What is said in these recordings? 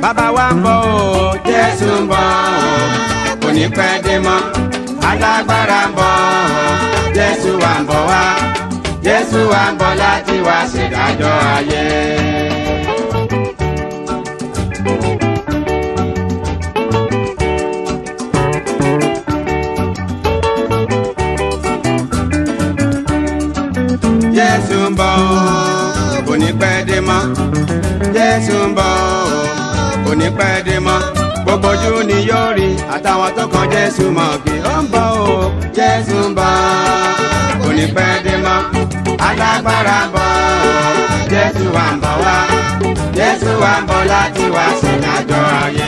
bàbá wa ń bọ̀ o jésù ń bọ̀ o kò ní pẹ́ dé mọ́ alágbára ń bọ̀ o jésù wa ń bọ̀ wá jésù wa ń bọ̀ láti wá ṣèdájọ́ ayé. jésù ń bọ̀ o kò ní pẹ́ dé mọ́ jésù ń bọ̀ o kò ní pẹ́ dé mọ́ gbogbo ojú ni yóò rí àtàwọn tó kan jésù mọ̀ kí ó ń bọ̀ o jésù ń bọ̀ kò ní pẹ́ dé mọ́ alágbára ń bọ̀ o jésù wa ń bọ̀ wá jésù wa ń bọ̀ láti wá ṣèdájọ́ ayé.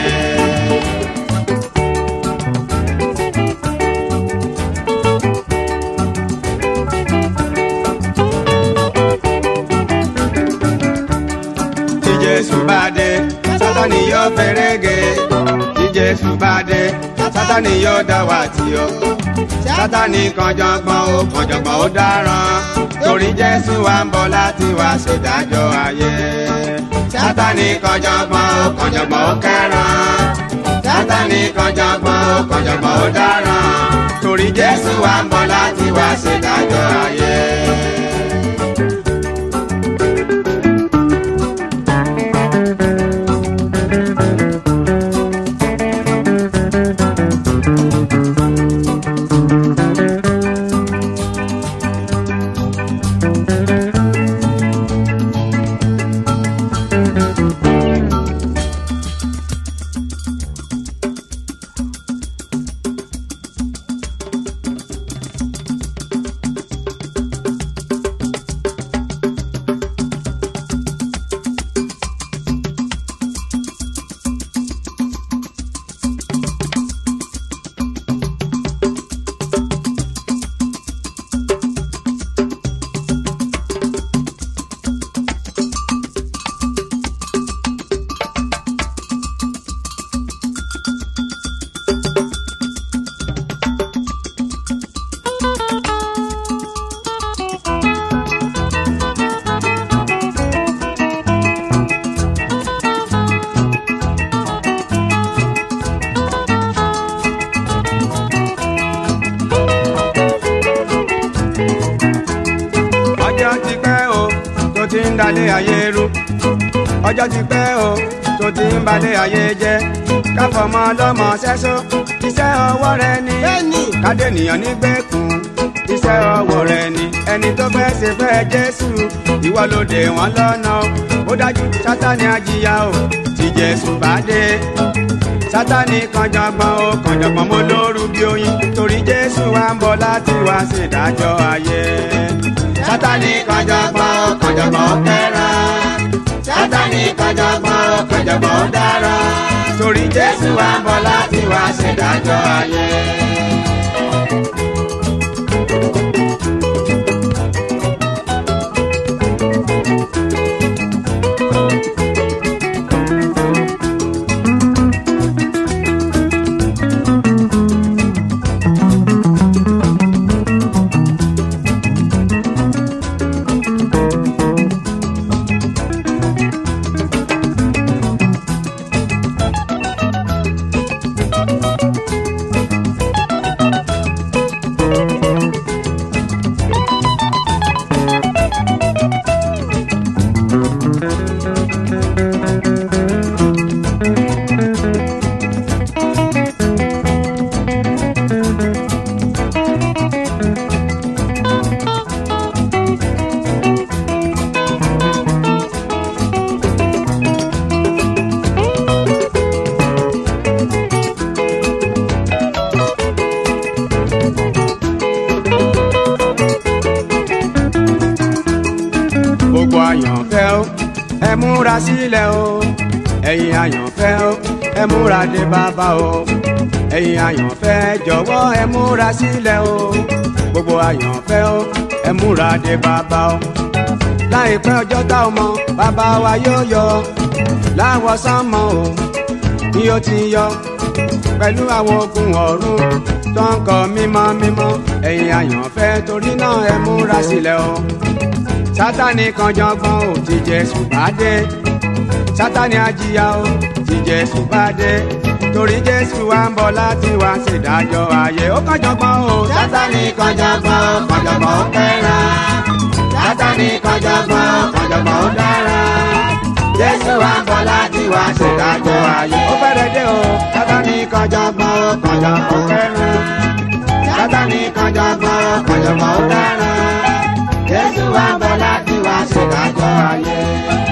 tí jésù bá dé sátani yóò fẹ́rẹ́gẹ́ tí jésù bá dé sátani yóò dá wa tì ó sátani kànjọ̀gbọ̀n ó kànjọ̀gbọ̀n ó dáràn torí jésù wa ń bọ̀ láti wá ṣèdájọ́ ayé sátani kànjọ̀gbọ̀n ó kànjọ̀gbọ̀n ó kẹ́ràn sátani kànjọ̀gbọ̀n ó kànjọ̀gbọ̀n ó dáràn torí jésù wa ń bọ̀ láti wá ṣèdájọ́ ayé. ọjọ́ ti pẹ́ o tó ti ń dalẹ̀ ayé rú ọjọ́ ti pẹ́ o tó ti ń balẹ̀ ayé jẹ́ káfọmọ ọlọ́mọ sẹ́só iṣẹ́ ọwọ́ rẹ ni Bẹ́ẹ̀ni. kádẹ́nìyàn nígbèkùn iṣẹ́ ọwọ́ rẹ ni ẹni tó fẹ́ ṣe fẹ́ jésù ìwọ ló dè wọ́n lọ́nà o ó dájú sátani ajíyá o tí jésù bá dé sátani kànjọ̀gbọ̀n o kànjọ̀gbọ̀n mo lóru bí oyin torí jésù wa ń bọ̀ láti wá ṣèdájọ́ ayé sátani kànjọ̀gbọ̀n o kànjọ̀gbọ̀n ó kẹ́ràn sátani kànjọ̀gbọ̀n o kànjọ̀gbọ̀n ó dára torí jésù wa ń bọ̀ láti wá ṣèdájọ́ ayé. gbogbo àyànfẹ́ o ẹ múra sílẹ̀ o ẹ̀yin àyànfẹ́ o ẹ múra dé bàbá o ẹ̀yin àyànfẹ́ jọ̀wọ́ ẹ múra sílẹ̀ o gbogbo àyànfẹ́ o ẹ múra dé bàbá o láìpẹ́ ọjọ́ tá o mọ̀ bàbá wa yóò yọ láwọ̀ sánmọ̀ o ni ó ti yọ pẹ̀lú àwọn ogun ọ̀run tó ń kọ mímọ́ mímọ́ ẹ̀yin àyànfẹ́ torí náà ẹ múra sílẹ̀ o sátani kan jọgbọ́n ò ti jésù bá dé sátani àjìyà o tí jésù bá dé torí jésù wa ń bọ̀ láti wá ṣèdájọ́ ayé ó kànjọ̀gbọ́n o sátani kànjọ̀gbọ́n kànjọ̀gbọ́n ó fẹ́ràn sátani kànjọ̀gbọ́n kànjọ̀gbọ́n ó dára jésù wa ń bọ̀ láti wá ṣèdájọ́ ayé ó fẹ́rẹ̀ dé o sátani kànjọ̀gbọ́n kànjọ̀gbọ́n ó fẹ́ràn sátani kànjọ̀gbọ́n kànjọ̀gbọ́n ó dára jésù wa ń bọ̀ láti wá ṣèdájọ́ ayé.